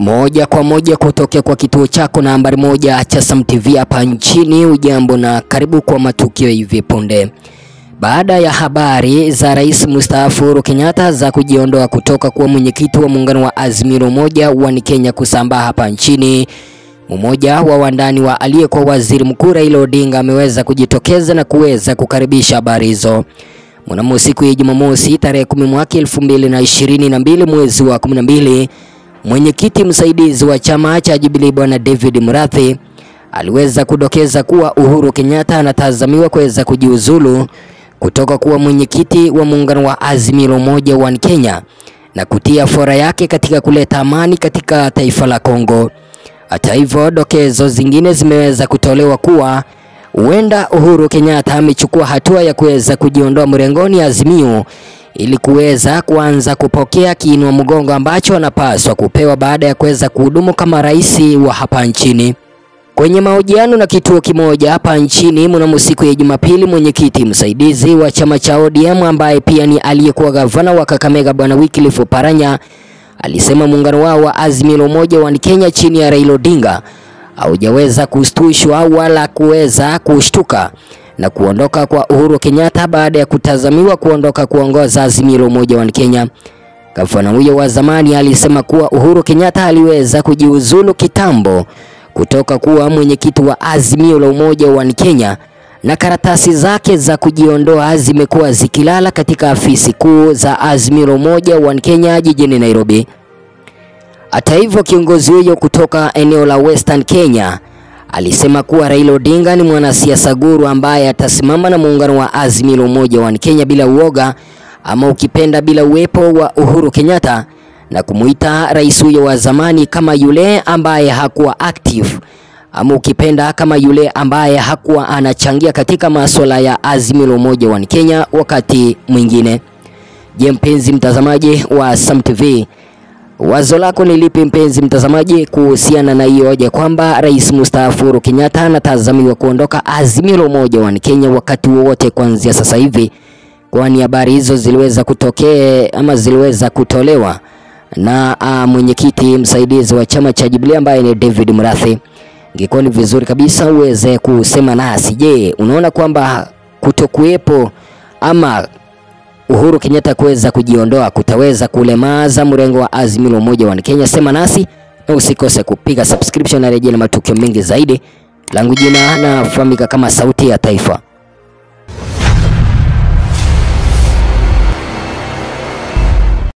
Moja kwa moja kutokea kwa kituo chako nambari moja cha Sam TV hapa nchini. Ujambo na karibu kwa matukio hivi punde. Baada ya habari za rais mstaafu Uhuru Kenyatta za kujiondoa kutoka kuwa mwenyekiti wa muungano wa Azimio la Umoja wa Kenya kusambaa hapa nchini, mmoja wa wandani wa aliyekuwa waziri mkuu Raila Odinga ameweza kujitokeza na kuweza kukaribisha habari hizo. Mnamo siku ya Jumamosi tarehe kumi mwaka elfu mbili na ishirini na mbili mwezi wa kumi na mbili mwenyekiti msaidizi wa chama cha Jubilee Bwana David Murathi aliweza kudokeza kuwa Uhuru Kenyatta anatazamiwa kuweza kujiuzulu kutoka kuwa mwenyekiti wa muungano wa Azimio la Umoja wa Kenya na kutia fora yake katika kuleta amani katika taifa la Kongo. Hata hivyo, dokezo zingine zimeweza kutolewa kuwa huenda Uhuru Kenyatta amechukua hatua ya kuweza kujiondoa mrengoni Azimio ili kuweza kuanza kupokea kiinua mgongo ambacho anapaswa kupewa baada ya kuweza kuhudumu kama rais wa hapa nchini. Kwenye mahojiano na kituo kimoja hapa nchini mnamo siku ya Jumapili, mwenyekiti msaidizi wa chama cha ODM ambaye pia ni aliyekuwa gavana wa Kakamega Bwana Wycliffe Oparanya alisema muungano wao wa Azimio la Umoja wa Kenya chini ya Raila Odinga haujaweza kustushwa wala kuweza kushtuka na kuondoka kwa Uhuru Kenyatta baada ya kutazamiwa kuondoka kuongoza Azimio la Umoja wa Kenya. Gavana huyo wa zamani alisema kuwa Uhuru Kenyatta aliweza kujiuzulu kitambo kutoka kuwa mwenyekiti wa Azimio la Umoja wa Kenya na karatasi zake za kujiondoa zimekuwa zikilala katika afisi kuu za Azimio la Umoja wa Kenya jijini Nairobi. Hata hivyo, kiongozi huyo kutoka eneo la Western Kenya alisema kuwa Raila Odinga ni mwanasiasa guru ambaye atasimama na muungano wa Azimio la Umoja wa Kenya bila uoga ama ukipenda bila uwepo wa Uhuru Kenyatta na kumuita rais huyo wa zamani kama yule ambaye hakuwa active ama ukipenda kama yule ambaye hakuwa anachangia katika masuala ya Azimio la Umoja wa Kenya wakati mwingine. Je, mpenzi mtazamaji wa Sam TV, wazo lako ni lipi mpenzi mtazamaji kuhusiana na hiyo hoja kwamba rais mstaafu Uhuru Kenyatta anatazamiwa kuondoka Azimio la Umoja wa Kenya wakati wowote kuanzia sasa hivi, kwani habari hizo ziliweza kutokea ama ziliweza kutolewa na uh, mwenyekiti msaidizi wa chama cha Jubilee ambaye ni David Murathi. Ingekuwa ni vizuri kabisa uweze kusema nasi. Je, unaona kwamba kutokuwepo ama Uhuru Kenyatta kuweza kujiondoa kutaweza kulemaza mrengo wa Azimio la Umoja wa Kenya? Sema nasi na usikose kupiga subscription na rejea na matukio mengi zaidi. Langu jina nafahamika kama Sauti ya Taifa.